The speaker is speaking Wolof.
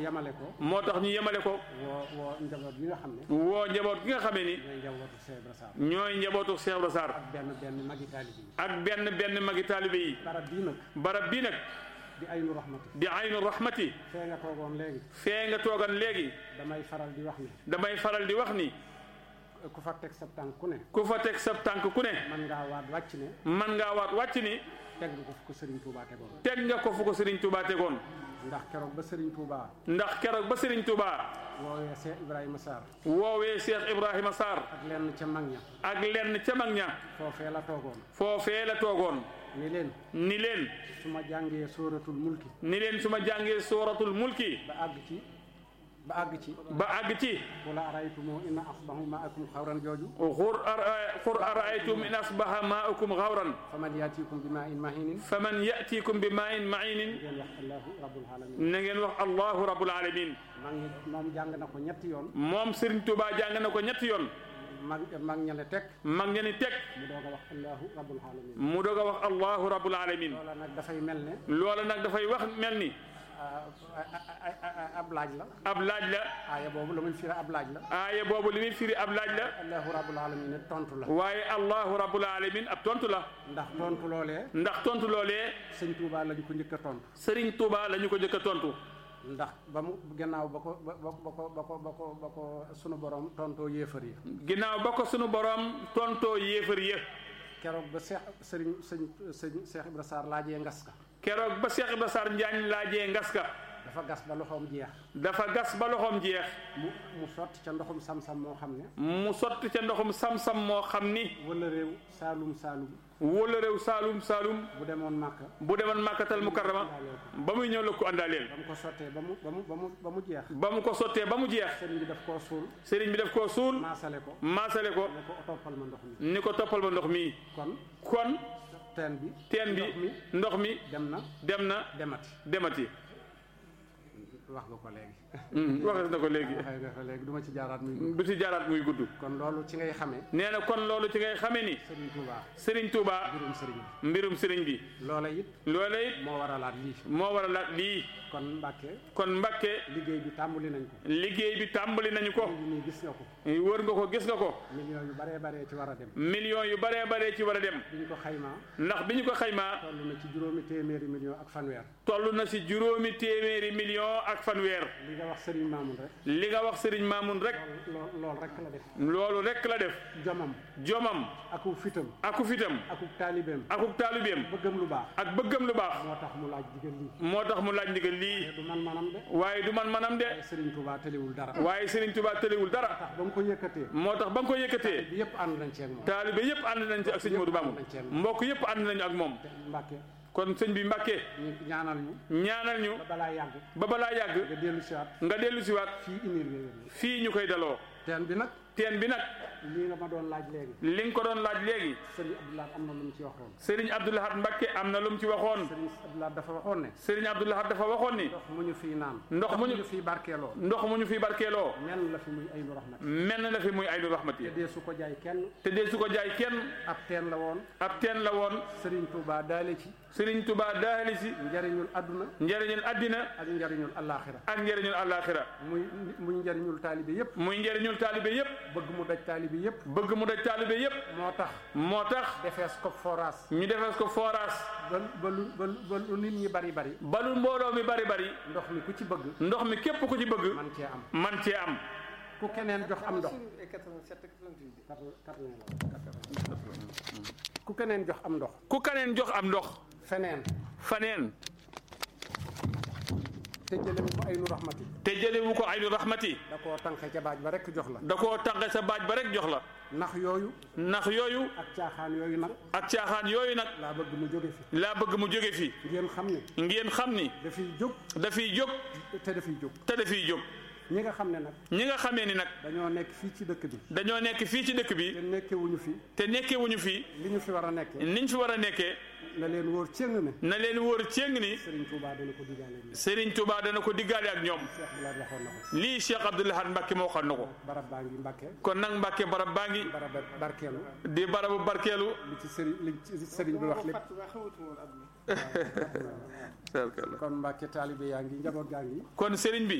yemale ko moo tax ñu yemale ko woo woo njaboot yi nga xam ne woo njaboot gi nga xamee ni ñooy njabootu Cheikh Ibra Sarr ñooy njabootu Cheikh Ibra Sarr ak benn benn magi taalibe yi ak benn benn magi taalibe yi barab bii nag barab bii nag di aynu rahmati di aynu rahmati fee nga toogoon léegi fee nga toogan léegi damay faral di wax ne damay faral di wax ni ku fa teg sa tànk ku ne ku fa teg sa tànk ku ne man ngaa waat wàcc ne man ngaa waat wàcc ni teg nga ko fu ko Serigne Touba tegoon teg nga ko fu ko Serigne Touba tegoon ndax keroog ba Serigne Touba ndax keroog ba Serigne Touba woowee Cheikh Ibrahima Sarr woowee Cheikh Ibrahima Sarr ak lenn ca mag ña ak lenn ca mag ña foofee la toogoon foofee la toogoon ni leen ni leen su ma jàngee sóoratul mulki ni leen su ma jàngee sooratul mulki ba àgg ci ba àgg ci ba àgg ci wala araytumu inna asbahu maakum xawran jooju xur ara xur araaytum in asbaha maaukum xawran faman yaatikum bi maa in mahinin faman yatikum bi maa in mainin ngeen wax allahu rabbul alamin na ngeen wax allahu rabbul alamin mag ñi moom jàng na ko ñetti yoon moom Serigne Touba jàng na ko ñetti yoon mag mag ñale teg mag ña ni teg mu doog a wax allahu rabbul alamin mu doog a wax allahu rabbul alamin loola nag dafay mel ne loola nag dafay wax mel ni ah, ah, ah, ah, ab laaj la ab laaj la aaya boobu la muy firi ab laaj la aaya boobu li muy firi ab laaj la allahu rabbul alamin ne tontu la waaye allahu rabbul alamin ab tontu la ndax tontu loolee ndax tontu loolee sëñ Touba lañ ko njëkk a tontu Serigne Touba la ñu ko jëkk a tontu ndax ba mu gannaaw ba ko ba ba ba ko ba ko ba ko ba ko sunu borom tontoo yéefar yi ginnaaw ba ko sunu borom tontoo yéefar ya keroog ba Cheikh sëriñ sëñ sëñ Cheikh Ibra Sarr laajee ngas ka keroog ba Cheikh Ibra Sarr Njaañ laajee ngas ka dafa gas ba loxoom jeex dafa gas ba loxoom jeex mu mu sotti ca ndoxum sam-sam moo xam ne mu sotti ca ndoxum sam-sam moo xam ni wala réew saalum saalum wóola réew saalum saalum bu demoon Màkka bu demoon màkkatal mukarrama ba muy ñëw la ko àndaaleel ba mu ko sottee ba mu ba mu ba mu ba mu jeex ba mu ko sottee ba mu jeex sëriñ bi daf koo suul sëriñ bi def koo suul maasale ko maasale ko ne ko toppal ma ndox mi ni ko toppal ma ndox mi kon kon teen bi teen bi ndox mi ndox mi dem na dem na demati demati wax nga ko léegi waxes na ko léegi waxee nga ko léegi du ma ci jaaraat muy gudd du ci jaaraat muy gudd kon loolu ci ngay xamee nee na kon loolu ci ngay xamee ni sëriñ Touba Serigne Touba mbirum sëriñ bi mbirum sëriñ bi loola it loola it moo waralaat lii moo waral la lii kon Mbàkke kon Mbàkke liggéey bi tàmbali nañ ko liggéey bi tàmbali nañu ko li nii gis nga ko wër nga ko gis nga ko millions yu baree baree ci war a dem millions yu baree baree ci war a dem biñ ko xaymaa ndax bi ñu ko xaymaa toll na ci juróomi téeméeri millions ak fanweer toll na si juróomi téeméeri millions ak fanweer li nga wax Serigne Mamoun rek li nga wax Serigne Mamoun rek lool lool rek la def loolu rek la def jomam jomam aku fitam aku fitam aku taalibeem akuk taalibeem bëggam lu baax ak bëggam lu baax moo tax mu laaj digal lii moo tax mu laaj ndigal lii te du man manam de waaye du man manam de Serigne Touba tëliwul dara waaye Serigne Touba tëliwul dara tax ba mu ko yëkkatee moo tax ba nga ko yëkkatee bi yëpp ànd nañ ci ak moom taalibe yëpp ànd nañ ci ak sëñ Modou Mamoun mbokk yëpp ànd nañu ak moom Mbàkke kon sëñ bi Mbàkke ñu ñaanal ñu ñaanal ñu ba balaa yàgg ba balaa yàgg nga dellu si waat nga dellu siwaat fii inir wéer fii ñu koy daloo teen bi nag teen bi nag lii nga ma doon laaj léegi li nga ko doon laaj léegi Serigne Abdoulaye am na lu mu ci waxoon Serigne Abdoul Ahad Mbacke am na lu mu ci waxoon Serigne Abdoulaye dafa waxoon ne Serigne Abdoul Ahad dafa waxoon ni ndox mu ñu fii naan Ndox mu ñu- fii barkeeloo ndox mu ñu fi barkeeloo menn la fi muy ay nu rahmat menn na fi muy aynu rahmati te dee su ko jaay kenn te dee su ko jaay kenn ab teen la woon ab teen la woon Serigne Touba daale ci Serigne Touba daali si njariñul adduna njëriñul addina ak njariñul allaaxira ak njëriñul àllaaxira muy muy njariñul taalibe yépp muy njëriñul taalibe yépp bëgg mu daj taalibe yépp bëgg mu daj taalibe yépp moo tax moo tax defees ko forage ñu defes ko forage ba ba lu ba lu ba lu nit ñi bari bari balu mbooloo mi bari bari ndox mi ku ci bëgg ndox mi képp ku ci bëgg man cee am man cee am ku keneen jox am ndox ku keneen jox am ndox ku kaneen jox am ndox feneen faneen te jële ko ay nu raxmati te jëlewu ko aynu rahmati da koo tànqe ca baaj ba rekk jox la da koo tànqe sa baaj ba rek jox la ndax yooyu ndax yooyu ak caaxaan yooyu nag ak caaxaan yooyu nag laa bëgg mu jóge fi laa bëgg mu jóge fi ngeen xam ne ngeen xam ni dafiy jóg dafiy jóg te dafiy jóg te dafiy jóg ñi nga xam ne nag ñi nga xamee ni nag dañoo nekk fii ci dëkk bi dañoo nekk fii ci dëkk bi te nekkewuñu fi te nekkewuñu fii li ñu fi war a nekkee niñ fi war a nekkee na leen wóor cëng ne na leen wóor céng ni Serigne Touba dana ko digaale bi Serigne Touba dana ko diggaale ak ñoom Cheikh Bilal waxoon na ko lii Cheikh Abdoul Ahad Mbacke moo xam na ko barab baa ngi Mbàkke kon nag Mbacke barab baa ngi barab barkeelu di barabu barkeelu li ci Serigne li ci Serigne bi wax lépp kon Mbàkke taalibe yaa ngi njaboot gaa ngi kon Serigne bi